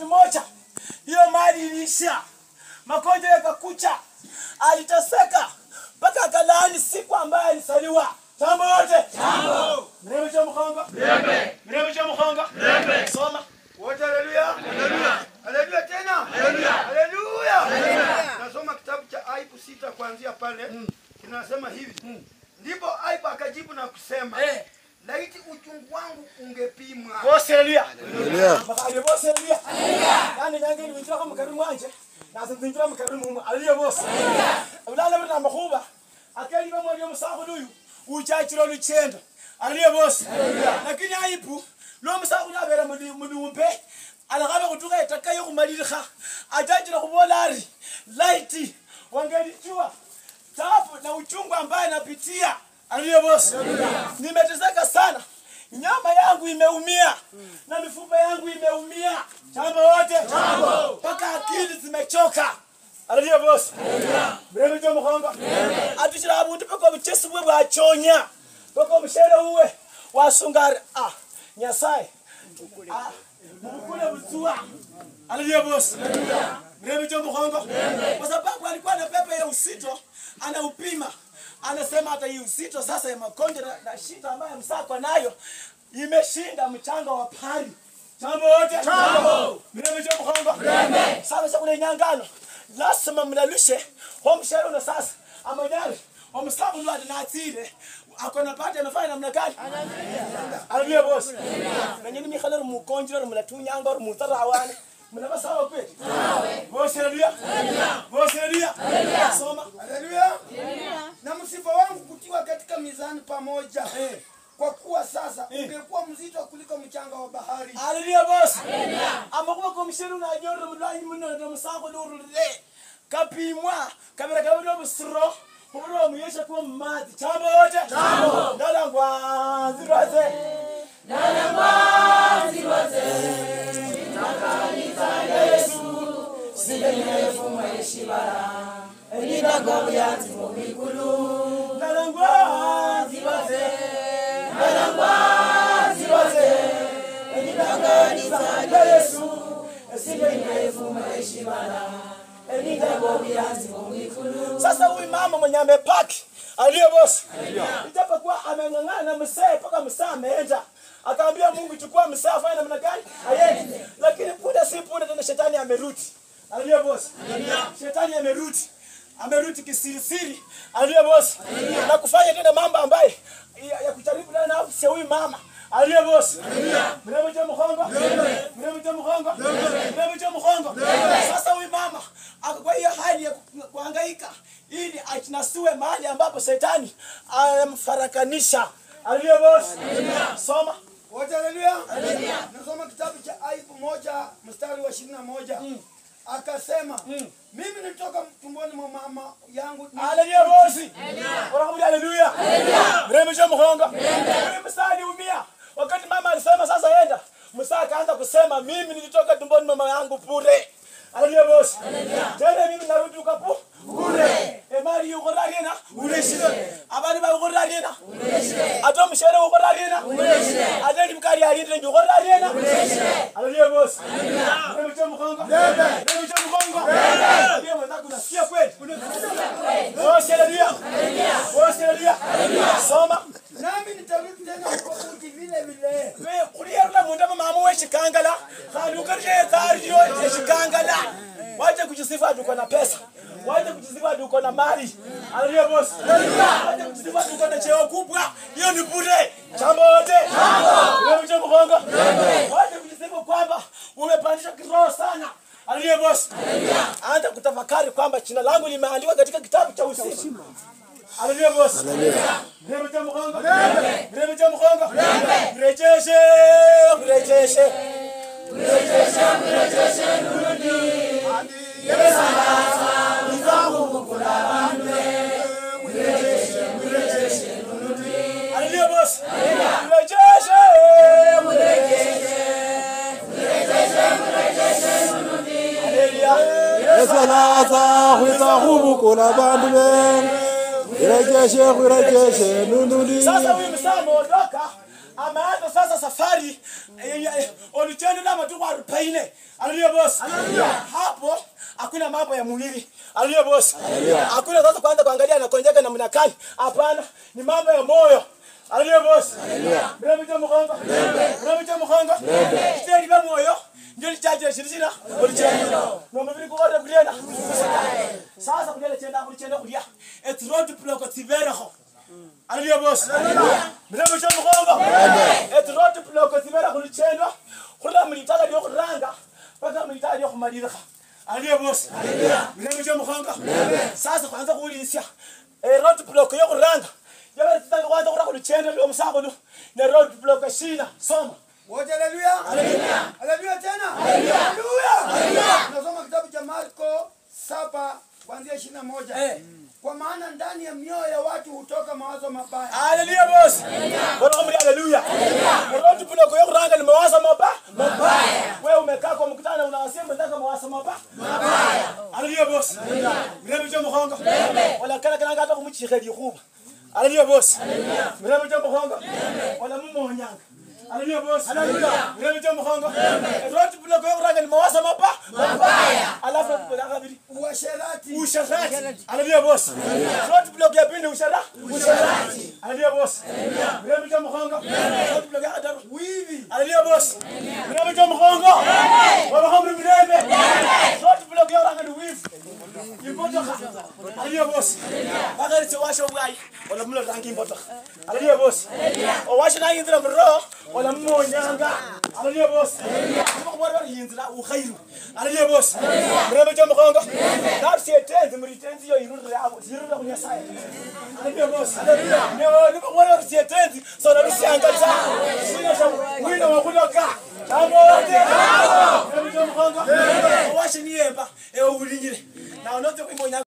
wakati moja hiyo mali iliisha, magonjwa yakakucha, aliteseka mpaka akalaani siku ambayo alisaliwa. Jambo wote mrembe cha mkongo mrembe cha mkongo soma Wote haleluya. Haleluya. Haleluya tena. Haleluya. Haleluya. Nasoma kitabu cha Ayubu sita kuanzia pale. Kinasema hivi. Ndipo Ayubu akajibu na kusema, Eh. laiti uchungu wangu ungepimwa. bose haleluya Haleluya. bakali bose haleluya yani nange nibinjira ko mukari mwanje naze nzinjira mukari mumwe haleluya bose ulala bina makhuba akeli bamwe lyo musakhulu uyu uchachira luchendo haleluya bose lakini aipu lo musakhulu abera mulumbe alakhaba khutukha etaka yokhumalilikha achachira khubola ari laiti wangelijua taabu na uchungu ambaye napitia haleluya bose nimeteseka sana nyama yangu imeumia na mifupa yangu imeumia jambo wote mpaka akili zimechoka haleluya bosi mrembe jo mukhongo atuchira abundu paka obuchesi bwe bwachonya paka omushere uwe wasungari ah nyasaye ah, mukule butsua haleluya bosi mrembe jo mukhongo kwa sababu alikuwa na pepe ya usito anaupima anasema hata hii uzito sasa ya magonjwa na, na shida ambayo msako nayo imeshinda mchanga wa pari jambo wote mirembe jo mkhongo sasa chakula nyangano lazima mnalushe ho mshere una sasa amanyari omusabu lwati natsile akona pati amefanya namna gani haleluya bosi nanyini mikhala ri mukonjira ri mulatunyanga ri mutarawane mnava sawa kweli bosi haleluya bosi haleluya soma Haleluya. Na msiba wangu kutiwa katika mizani pamoja. Kwa kuwa sasa ungekuwa mzito kuliko mchanga wa bahari. haleluya bosi amakuba komisheri unanyorera mulwanyi muno nomusango lurule kapimwa kabira kabe nobusiro kubura omuyesha kuba mumazi chambo wote ndalangwanzirwaze ndalangwanzirwaze ndalangwanzirwaze enyinanganiza yesu sasa huyu mama mwenye amepaki aliye bosi ijapokuwa ameng'ang'ana na msee mpaka msee ameenda akaambia mungu chukua msee afanye namna gani aende lakini punde si punde tena shetani amerudi aliye bosi shetani amerudi amerudi kisirisiri aliye bosi na kufanya tena mambo ambaye ya, ya kujaribu na nafsi ya huyu mama aliye bosi mrembe cha mkhongo mrembe cha mkhongo mrembe cha mkhongo sasa huyu mama ako kwa hiyo hali ya ku- kuhangaika ili ajinasue mahali ambapo shetani amfarakanisha aliye bosi soma Wote haleluya. Nasoma kitabu cha Ayubu moja mstari wa ishirini na moja. Akasema, mimi nilitoka tumboni mwa mama yangu ni- Haleluya bosi. Wanakuja haleluya. Mrembe cha mhongo. Ule msali umia. Wakati mama alisema sasa enda. Musa akaanza kusema mimi nilitoka tumboni mwa mama yangu bure. Haleluya bosi. Tena mimi narudi ukapu bure. Emali yuko ragena ureshire. Abari ba yuko ragena ureshire. Ato mshere yuko ragena ureshire. Ate limkari alinde yuko ragena ureshire. Haleluya bosi. Mrembe cha mhongo. Mrembe cha mhongo. Ndiye mwenzako unasikia kweli? Bosi haleluya. Bosi haleluya. Soma. nami nitarudi tena huko uti vile vile. We kuliyarula munda mama we shikangala. Khandi ukarije tariyo ya shikangala. Waje kujisifu ati uko na pesa. Waje kujisifu ati uko na mali. Haleluya bosi. Waje kujisifu ati uko na cheo kubwa. Hiyo ni bure. Jambo wote. Jambo. Wewe mkongo. Waje kujisifu kwamba umepandisha kiroho sana. Haleluya bosi. Anza kutafakari kwamba jina langu limeandikwa katika kitabu cha uzima. Haleluya bosi. Mrembe cha mkongo. Mrembe cha mkongo. Mrejeshe, mrejeshe. Haleluya bosi. Mrejeshe, mrejeshe. Haleluya. esalaza khwitsa khubukula bandu be khwirejeshe khwirejeshe nundundi Sasa huyu msaa ameondoka, ameanza sasa safari oluchendo na matuko arobaini haleluya boss hapo hakuna mambo ya mwili haleluya boss hakuna sasa kwanza kuangalia anakonjeka namna gani hapana ni mambo ya moyo haleluya boss mrembe cha mkongo mrembe cha mkongo kitendo cha moyo ndio lichaje shirishina oluchendo nombe bili kuora kulienda sasa kulienda chenda kulichenda kulia et road block tivereho haleluya boss mrembe cha mkongo et road block tivereho kulichendo kula mlitaka ndio kuranga mpaka mlitaka ndio kumalirika haleluya boss mrembe cha mkongo sasa kwanza kuulisha eh road block yo kuranga yabere titanga kwanza kura kulichendo ndio msako nu ne road block shina soma wote haleluya haleluya tena haleluya tunasoma kitabu cha marko saba kuanzia ishirini na moja Eh. kwa maana ndani ya mioyo ya watu hutoka mawazo mabaya Haleluya boss. Bwana mli haleluya. Road block yo kuranga ni mawazo mabaya. Mabaya. Wewe umekaa kwa mkutano unawasia mwenzako mawazo mabaya. Mabaya. Haleluya boss. Mrembe cha mkhongo. Wala kana kana hata kumchika dikuba. Haleluya boss. Mrembe cha mkhongo. Wala mmonyanga. Haleluya boss. Haleluya. Mrembe cha mkhongo. Road block yo kuranga ni mawazo mabaya. Mabaya. Alafu tunataka bili uasherati usharati haleluya boss road block ya pili usharati usharati haleluya boss mrembe cha mkhongo road block ya adaru wivi haleluya boss mrembe cha mkhongo baba hamri mrembe road block ya ranga ni wivu impotoka haleluya boss bagari se washo bwai wala mlo rangi impotoka haleluya boss o washo na yindira bro wala mmonyanga haleluya boss ko bora bari yindira u khairu haleluya boss mrembe cha mkhongo nafsi etenzi mritenzi yo irudira abo zirudira kunyasaya haleluya boss haleluya ni ko bora bari etenzi so na rusianga cha sina cha wino wa kutoka Jambo wote. Mrembe cha mkhongo. Washo ni yemba. Ewe ulinyire. Na unote kuimonya